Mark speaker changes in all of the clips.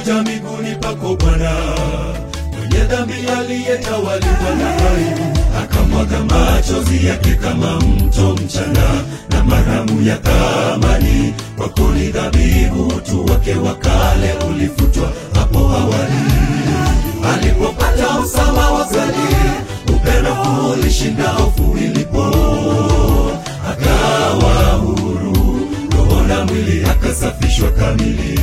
Speaker 1: alikuja miguuni pako Bwana, mwenye dhambi aliyetawaliwa na aibu, akamwaga machozi yake kama mto mchana, na maramu ya thamani kwako ni dhabihu, utu wake wa kale ulifutwa hapo awali. Alipopata usawa wa kweli, upendo ulishinda hofu ilipo, akawa huru, roho na mwili akasafishwa kamili,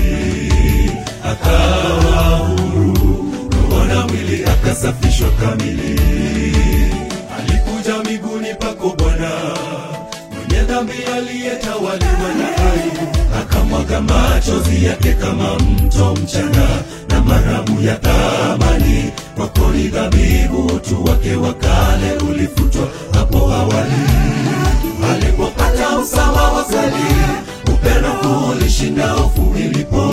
Speaker 1: akawa huru, roho na mwili akasafishwa kamili. Alikuja miguuni pako Bwana, mwenye dhambi aliyetawaliwa na aibu, akamwaga machozi yake kama mto mchana, na maramu ya thamani kwako ni dhabihu, utu wake wa kale ulifutwa hapo awali. Alipopata usawa wa kweli, upendo ulishinda hofu ilipo,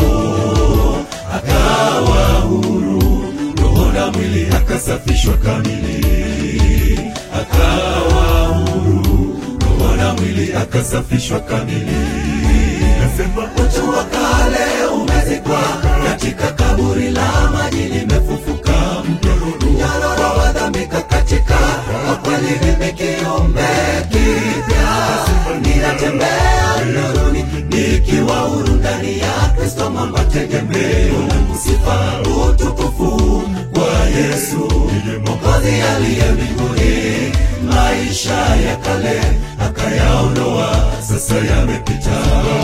Speaker 1: akawa huru, roho na mwili akasafishwa kamili, akawa huru, roho na mwili akasafishwa kamili. Nasema utu wa kale umezikwa katika kaburi la maji limefufuka, mnyororo wa dhambi katika kwa kweli mimi kiumbe kipya, ninatembea nuruni nikiwa huru ndani ya Kristo, mwamba tegemeo langu, sifa utukufu kwa Yesu Mwokozi aliye mbinguni. Maisha ya kale akayaondoa, sasa yamepita.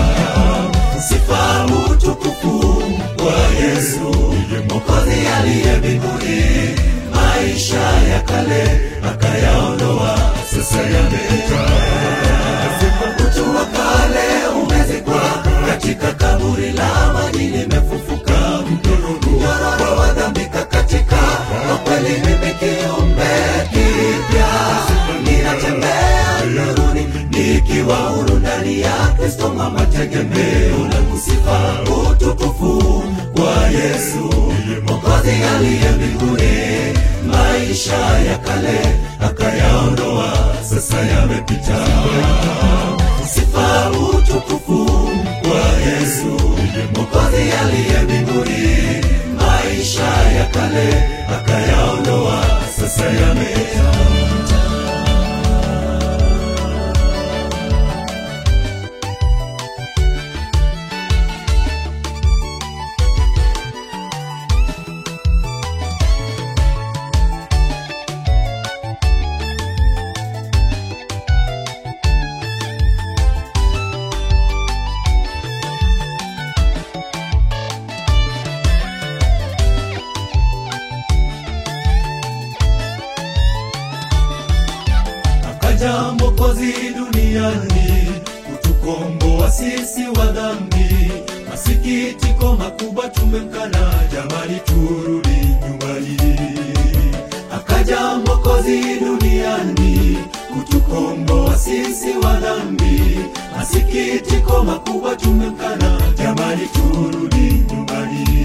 Speaker 1: Sifa utukufu kwa Yesu Mwokozi aliye mbinguni. Maisha ya kale akayaondoa, sasa yamepita. Utu wa kale umezikwa katika kaburi la maji limefufuka, mnyororo wa dhambi katika kwa kweli mimi kiumbe kipya, ninatembea nuruni nikiwa huru ndani ya Kristo, mwamba tegemeo langu, sifa utukufu kwa Yesu Mwokozi aliye mbinguni. Maisha ya kale akayaondoa, sasa yamepita. Sifa utukufu kwa Yesu Mwokozi aliye mbinguni. Maisha ya kale akayaondoa, sasa yamepita. Akaja Mwokozi duniani kutukomboa sisi wa dhambi. Masikitiko makubwa tumemkana, jamani, turudi nyumbani. Akaja Mwokozi duniani kutukomboa sisi wa dhambi. Masikitiko makubwa tumemkana, jamani, turudi nyumbani.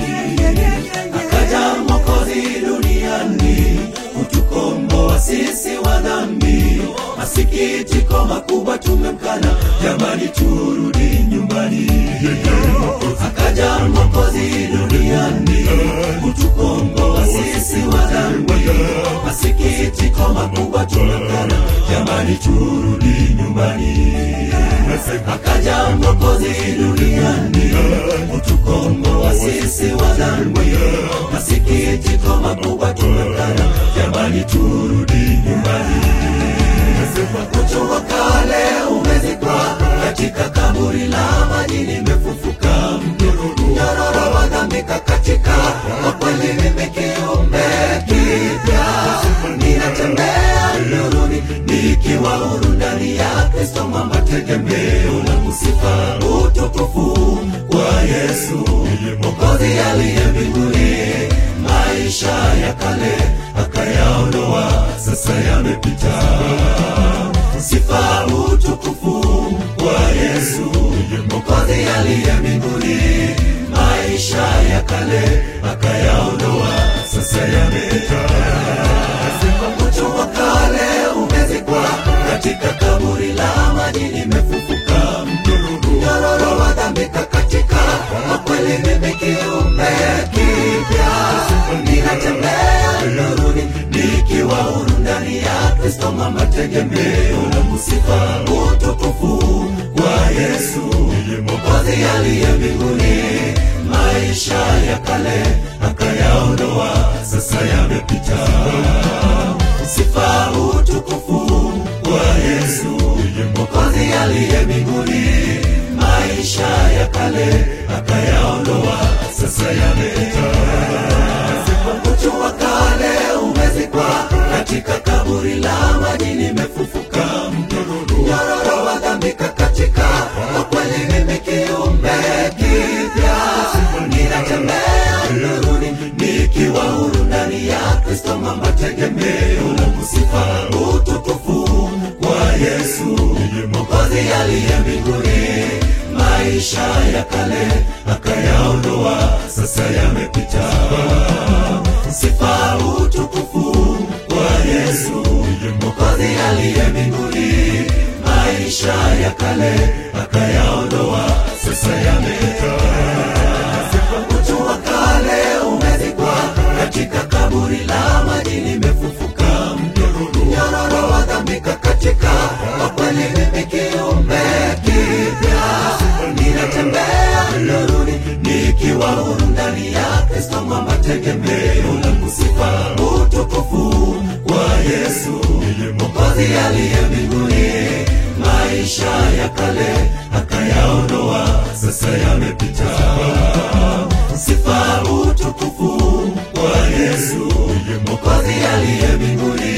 Speaker 1: Akaja Mwokozi duniani kutukomboa sisi wa dhambi. Masikitiko makubwa tumemkana, jamani, turudi nyumbani. Akaja Mwokozi duniani kutukomboa sisi wa dhambi. Masikitiko makubwa tumemkana, jamani, turudi nyumbani. Akaja Mwokozi duniani kutukomboa sisi wa dhambi. Masikitiko makubwa tumemkana, jamani, turudi nyumbani. Utu wa kale umezikwa katika kaburi la maji limefufuka, mnyororo wa dhambi katika kwa kweli mimi kiumbe kipya, ninatembea nuruni nikiwa huru ndani ya Kristo, mwamba tegemeo langu, sifa utukufu kwa Yesu Mwokozi aliye mbinguni. Maisha ya kale akayaondoa, sasa yamepita. Sifa utukufu kwa Yesu Mwokozi aliye mbinguni. Maisha ya kale akayaondoa, sasa yamepita. Utu wa kale umezikwa katika kaburi la maji limefufuka, mnyororo wa dhambi katika kwa kweli mimi kiumbe Kristo mama tegemeo langu, sifa utukufu kwa Yesu Mwokozi aliye mbinguni. Maisha ya kale akayaondoa, sasa yamepita. Sifa utukufu kwa Yesu Mwokozi aliye mbinguni. Maisha ya kale akayaondoa, sasa yamepita. Utu wa kale umezikwa katika kaburi la maji, nimefufuka mnyororo wa dhambi katika kwa kweli mimi kiumbe kipya, ninatembea nuruni nikiwa huru ndani ya Kristo mama tegemeo langu, sifa utukufu kwa Yesu Mwokozi aliye mbinguni. Maisha ya kale akayaondoa, sasa yamepita. Sifa utukufu kwa Yesu Mwokozi aliye mbinguni. Maisha ya kale akayaondoa, sasa yamepita. Utu wa kale umezikwa katika kaburi la maji, nimefufuka mnyororo wa dhambi katika kwa kweli mimi kiumbe kipya, ninatembea nuruni nikiwa huru ndani ya Kristo mama tegemeo langu, sifa utukufu kwa Yesu Mwokozi aliye mbinguni. Maisha ya kale akayaondoa, sasa yamepita. Sifa utukufu kwa Yesu Mwokozi aliye mbinguni.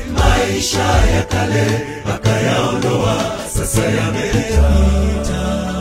Speaker 1: Maisha ya kale akayaondoa, sasa yamepita.